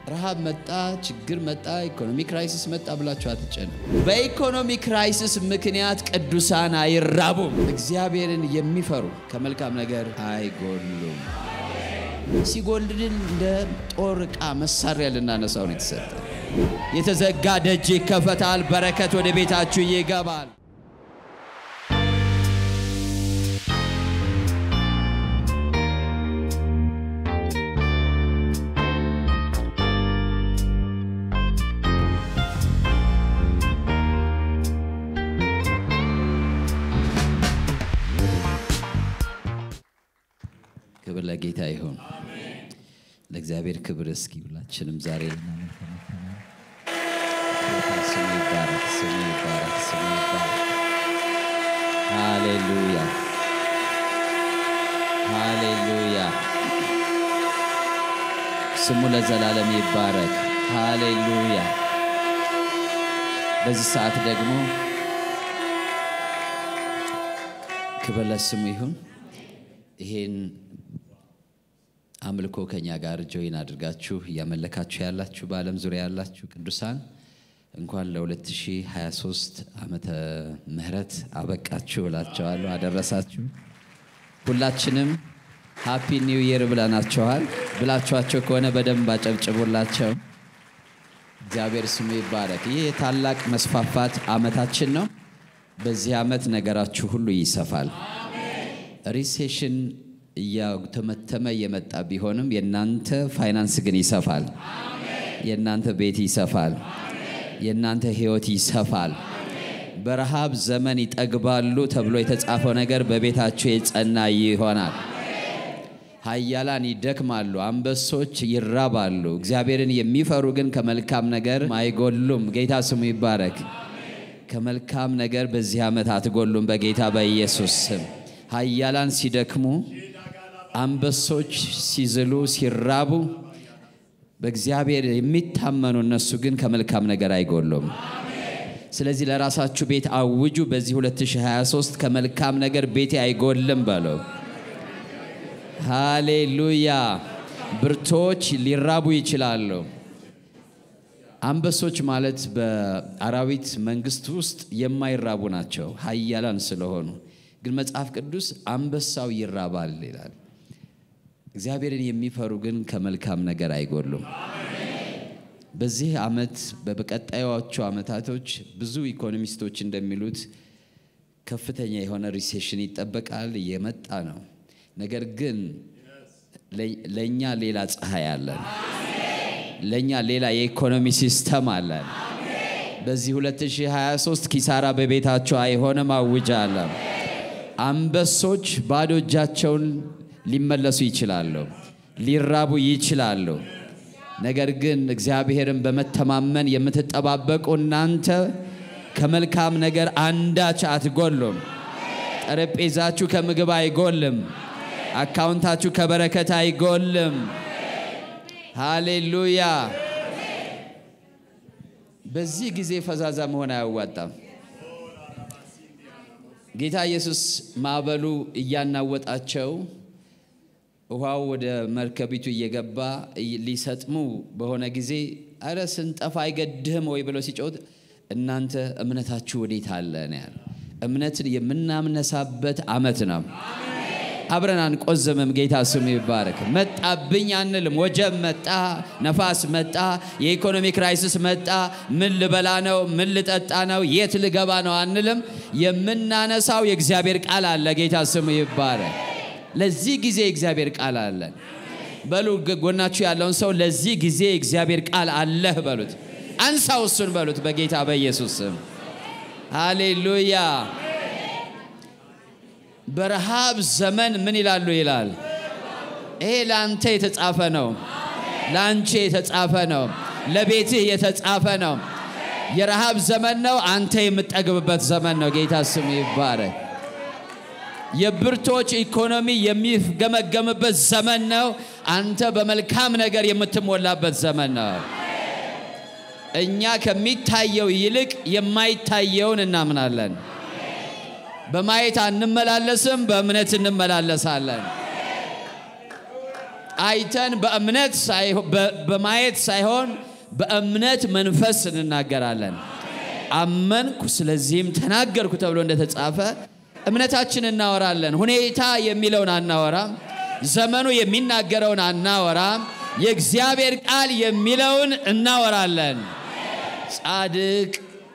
ረሃብ መጣ፣ ችግር መጣ፣ ኢኮኖሚ ክራይሲስ መጣ ብላችሁ አትጨነቁ። በኢኮኖሚ ክራይሲስ ምክንያት ቅዱሳን አይራቡም። እግዚአብሔርን የሚፈሩ ከመልካም ነገር አይጎሉም። ሲጎልድን እንደ ጦር ዕቃ መሳሪያ ልናነሳው ነው የተሰጠ። የተዘጋ ደጅ ይከፈታል፣ በረከት ወደ ቤታችሁ ይገባል። ክብር ለጌታ ይሁን። ለእግዚአብሔር ክብር። እስኪ ሁላችንም ዛሬ ስሙ ይባረክ፣ ስሙ ይባረክ፣ ስሙ ይባረክ። ሃሌሉያ፣ ሃሌሉያ። ስሙ ለዘላለም ይባረክ። ሃሌሉያ። በዚህ ሰዓት ደግሞ ክብር ለስሙ ይሁን። ይሄን አምልኮ ከኛ ጋር ጆይን አድርጋችሁ እያመለካችሁ ያላችሁ በዓለም ዙሪያ ያላችሁ ቅዱሳን እንኳን ለ2023 ዓመተ ምህረት አበቃችሁ እላቸዋለሁ። አደረሳችሁ። ሁላችንም ሃፒ ኒው ይር ብለናቸዋል። ብላችኋቸው ከሆነ በደንብ አጨብጭቡላቸው። እግዚአብሔር ስሙ ይባረክ። ይህ የታላቅ መስፋፋት ዓመታችን ነው። በዚህ ዓመት ነገራችሁ ሁሉ ይሰፋል። ሪሴሽን እያተመተመ እየመጣ ቢሆንም የእናንተ ፋይናንስ ግን ይሰፋል። የእናንተ ቤት ይሰፋል። የእናንተ ሕይወት ይሰፋል። በረሃብ ዘመን ይጠግባሉ ተብሎ የተጻፈው ነገር በቤታችሁ የጸና ይሆናል። ኃያላን ይደክማሉ፣ አንበሶች ይራባሉ። እግዚአብሔርን የሚፈሩ ግን ከመልካም ነገር አይጎሉም። ጌታ ስሙ ይባረክ። ከመልካም ነገር በዚህ ዓመት አትጎሉም። በጌታ በኢየሱስ ስም ኃያላን ሲደክሙ አንበሶች ሲዝሉ ሲራቡ በእግዚአብሔር የሚታመኑ እነሱ ግን ከመልካም ነገር አይጎሉም። ስለዚህ ለራሳችሁ ቤት አውጁ። በዚህ 2023 ከመልካም ነገር ቤቴ አይጎልም በለው። ሃሌሉያ። ብርቶች ሊራቡ ይችላሉ። አንበሶች ማለት በአራዊት መንግስት ውስጥ የማይራቡ ናቸው፣ ኃያላን ስለሆኑ ግን መጽሐፍ ቅዱስ አንበሳው ይራባል ይላል። እግዚአብሔርን የሚፈሩ ግን ከመልካም ነገር አይጎሉም። በዚህ ዓመት በቀጣዮቹ ዓመታቶች ብዙ ኢኮኖሚስቶች እንደሚሉት ከፍተኛ የሆነ ሪሴሽን ይጠበቃል፣ እየመጣ ነው። ነገር ግን ለእኛ ሌላ ፀሐይ አለን፣ ለእኛ ሌላ የኢኮኖሚ ሲስተም አለን። በዚህ 2023 ኪሳራ በቤታቸው አይሆንም፣ አውጃለሁ። አንበሶች ባዶ እጃቸውን ሊመለሱ ይችላሉ፣ ሊራቡ ይችላሉ። ነገር ግን እግዚአብሔርን በመተማመን የምትጠባበቁ እናንተ ከመልካም ነገር አንዳች አትጎሉም። ጠረጴዛችሁ ከምግብ አይጎልም። አካውንታችሁ ከበረከት አይጎልም። ሃሌሉያ። በዚህ ጊዜ ፈዛዛ መሆን አያዋጣም። ጌታ ኢየሱስ ማዕበሉ እያናወጣቸው ውሃው ወደ መርከቢቱ እየገባ ሊሰጥሙ በሆነ ጊዜ አረ ስንጠፋ አይገድህም ወይ ብለው ሲጮት እናንተ እምነታችሁ ወዴት አለ ነው ያለ። እምነትን የምናምነሳበት ዓመት ነው። አብረን አንቆዝምም። ጌታ ስሙ ይባረክ። መጣብኝ አንልም። ወጀብ መጣ፣ ነፋስ መጣ፣ የኢኮኖሚ ክራይሲስ መጣ፣ ምን ልበላ ነው? ምን ልጠጣ ነው? የት ልገባ ነው አንልም። የምናነሳው የእግዚአብሔር ቃል አለ። ጌታ ስሙ ይባረክ። ለዚህ ጊዜ የእግዚአብሔር ቃል አለን በሉ። ጎናችሁ ያለውን ሰው ለዚህ ጊዜ የእግዚአብሔር ቃል አለህ በሉት። አንሳው እሱን በሉት በጌታ በኢየሱስ ስም ሃሌሉያ። በረሃብ ዘመን ምን ይላሉ ይላል። ይሄ ለአንተ የተጻፈ ነው፣ ለአንቺ የተጻፈ ነው፣ ለቤትህ የተጻፈ ነው። የረሃብ ዘመን ነው፣ አንተ የምጠግብበት ዘመን ነው። ጌታ ስም ይባረክ። የብርቶች ኢኮኖሚ የሚገመገምበት ዘመን ነው። አንተ በመልካም ነገር የምትሞላበት ዘመን ነው። እኛ ከሚታየው ይልቅ የማይታየውን እናምናለን። በማየት አንመላለስም፣ በእምነት እንመላለሳለን። አይተን በእምነት በማየት ሳይሆን በእምነት መንፈስ እንናገራለን። አመንኩ ስለዚህም ተናገርኩ ተብሎ እንደተጻፈ እምነታችን እናወራለን። ሁኔታ የሚለውን አናወራም። ዘመኑ የሚናገረውን አናወራም። የእግዚአብሔር ቃል የሚለውን እናወራለን። ጻድቅ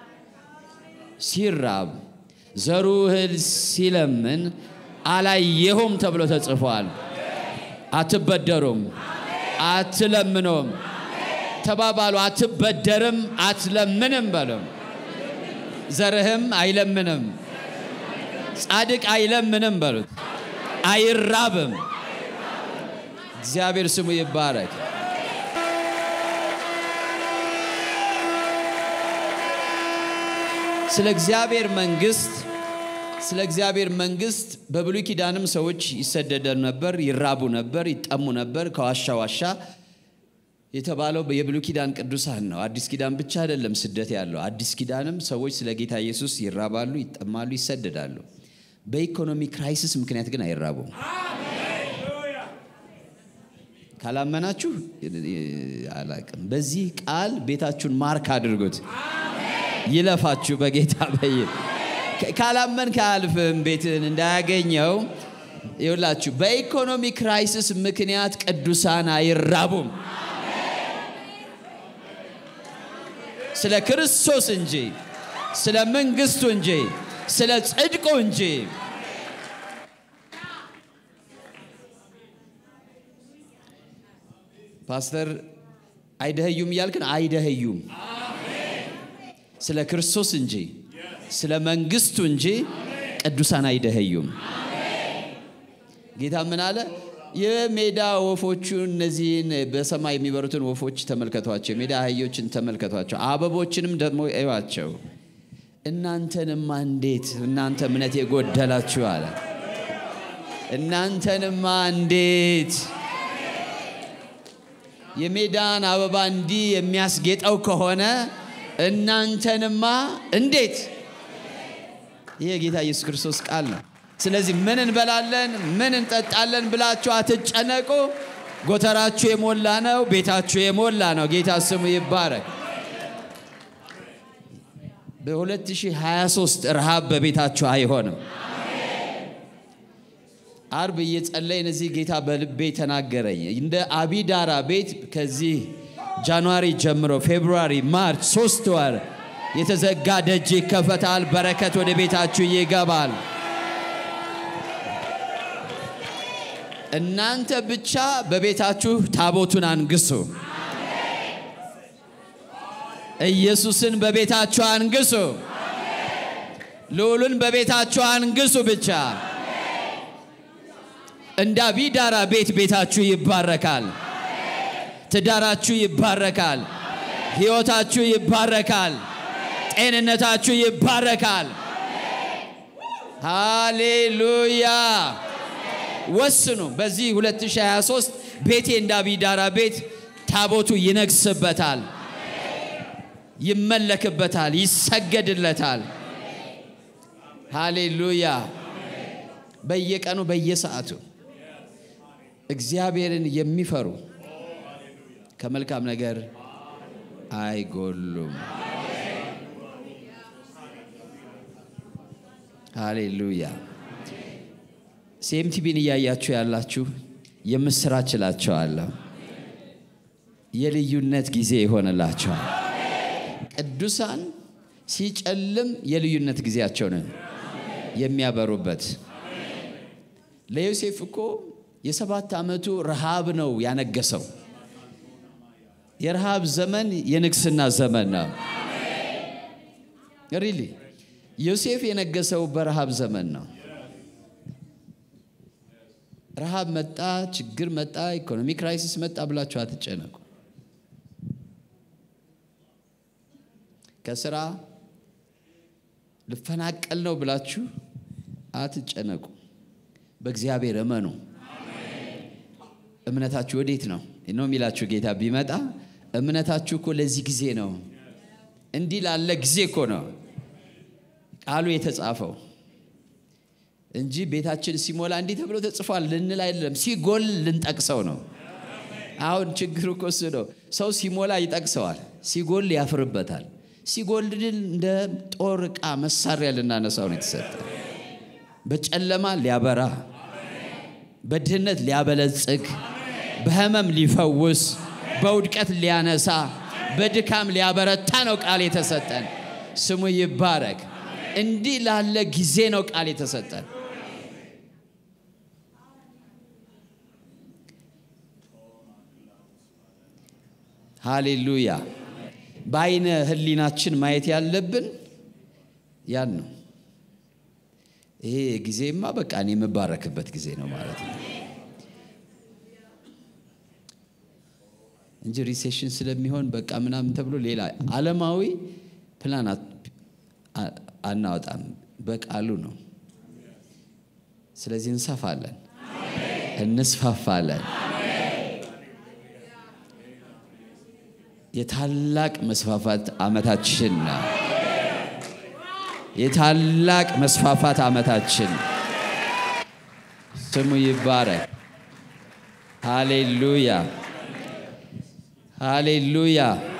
ሲራብ ዘሩ እህል ሲለምን አላየሁም ተብሎ ተጽፏል። አትበደሩም፣ አትለምኑም ተባባሉ። አትበደርም፣ አትለምንም በሉም። ዘርህም አይለምንም፣ ጻድቅ አይለምንም በሉት። አይራብም። እግዚአብሔር ስሙ ይባረክ። ስለ እግዚአብሔር መንግስት ስለ እግዚአብሔር መንግስት በብሉይ ኪዳንም ሰዎች ይሰደዱ ነበር፣ ይራቡ ነበር፣ ይጠሙ ነበር። ከዋሻ ዋሻ የተባለው የብሉይ ኪዳን ቅዱሳን ነው። አዲስ ኪዳን ብቻ አይደለም ስደት ያለው። አዲስ ኪዳንም ሰዎች ስለ ጌታ ኢየሱስ ይራባሉ፣ ይጠማሉ፣ ይሰደዳሉ። በኢኮኖሚ ክራይሲስ ምክንያት ግን አይራቡም። ካላመናችሁ አላቅም። በዚህ ቃል ቤታችሁን ማርክ አድርጉት። ይለፋችሁ በጌታ በይ ካላመን ከአልፍም ቤትን እንዳያገኘው ይውላችሁ። በኢኮኖሚ ክራይሲስ ምክንያት ቅዱሳን አይራቡም። ስለ ክርስቶስ እንጂ ስለ መንግስቱ እንጂ ስለ ጽድቁ እንጂ ፓስተር አይደህዩም እያልክን አይደህዩም። ስለ ክርስቶስ እንጂ ስለ መንግስቱ እንጂ ቅዱሳን አይደህዩም። ጌታ ምን አለ? የሜዳ ወፎቹን እነዚህን በሰማይ የሚበሩትን ወፎች ተመልከቷቸው፣ የሜዳ አህዮችን ተመልከቷቸው፣ አበቦችንም ደግሞ እዩዋቸው። እናንተንማ እንዴት እናንተ እምነት የጎደላችሁ አለ። እናንተንማ እንዴት የሜዳን አበባ እንዲህ የሚያስጌጠው ከሆነ እናንተንማ እንዴት! ይህ የጌታ ኢየሱስ ክርስቶስ ቃል ነው። ስለዚህ ምን እንበላለን፣ ምን እንጠጣለን ብላችሁ አትጨነቁ። ጎተራችሁ የሞላ ነው፣ ቤታችሁ የሞላ ነው። ጌታ ስሙ ይባረክ። በ2023 ረሃብ በቤታችሁ አይሆንም። አርብ እየጸለይን እዚህ ጌታ በልቤ ተናገረኝ። እንደ አቢዳራ ቤት ከዚህ ጃንዋሪ ጀምሮ ፌብሩዋሪ፣ ማርች ሶስት ወር የተዘጋ ደጅ ይከፈታል። በረከት ወደ ቤታችሁ ይገባል። እናንተ ብቻ በቤታችሁ ታቦቱን አንግሱ። ኢየሱስን በቤታችሁ አንግሱ። ልዑሉን በቤታችሁ አንግሱ ብቻ። እንደ አቢዳራ ቤት ቤታችሁ ይባረካል። ትዳራችሁ ይባረካል። ሕይወታችሁ ይባረካል። ጤንነታችሁ ይባረካል። ሃሌሉያ። ወስኑ። በዚህ 2023 ቤቴ እንደ አቢዳራ ቤት ታቦቱ ይነግስበታል፣ ይመለክበታል፣ ይሰገድለታል። ሃሌሉያ። በየቀኑ በየሰዓቱ እግዚአብሔርን የሚፈሩ ከመልካም ነገር አይጎሉም። ሃሌሉያ። ሴምቲቪን እያያችሁ ያላችሁ የምስራች እላችኋለሁ። የልዩነት ጊዜ ይሆንላቸዋል። ቅዱሳን ሲጨልም የልዩነት ጊዜያቸውን የሚያበሩበት ለዮሴፍ እኮ የሰባት ዓመቱ ረሃብ ነው ያነገሰው። የረሃብ ዘመን የንግስና ዘመን ነው። ሪሊ ዮሴፍ የነገሰው በረሃብ ዘመን ነው። ረሃብ መጣ፣ ችግር መጣ፣ ኢኮኖሚ ክራይሲስ መጣ ብላችሁ አትጨነቁ። ከስራ ልፈናቀል ነው ብላችሁ አትጨነቁ። በእግዚአብሔር እመኑ። እምነታችሁ ወዴት ነው ነው የሚላችሁ ጌታ ቢመጣ እምነታችሁ እኮ ለዚህ ጊዜ ነው፣ እንዲህ ላለ ጊዜ እኮ ነው ቃሉ የተጻፈው እንጂ ቤታችን ሲሞላ እንዲህ ተብሎ ተጽፏል ልንል አይደለም። ሲጎል ልንጠቅሰው ነው። አሁን ችግሩ እኮ እሱ ነው። ሰው ሲሞላ ይጠቅሰዋል፣ ሲጎል ያፍርበታል። ሲጎልድል እንደ ጦር ዕቃ መሳሪያ ልናነሳው ነው የተሰጠ። በጨለማ ሊያበራ፣ በድህነት ሊያበለጽግ፣ በህመም ሊፈውስ፣ በውድቀት ሊያነሳ፣ በድካም ሊያበረታ ነው ቃል የተሰጠን። ስሙ ይባረክ። እንዲህ ላለ ጊዜ ነው ቃል የተሰጠን። ሃሌሉያ። በአይነ ህሊናችን ማየት ያለብን ያን ነው። ይሄ ጊዜማ በቃ እኔ የምባረክበት ጊዜ ነው ማለት ነው እንጂ ሪሴሽን ስለሚሆን በቃ ምናምን ተብሎ ሌላ ዓለማዊ ፕላን አናወጣም። በቃሉ ነው። ስለዚህ እንሰፋለን፣ እንስፋፋለን። የታላቅ መስፋፋት ዓመታችን ነው። የታላቅ መስፋፋት ዓመታችን ስሙ ይባረክ። ሃሌሉያ ሃሌሉያ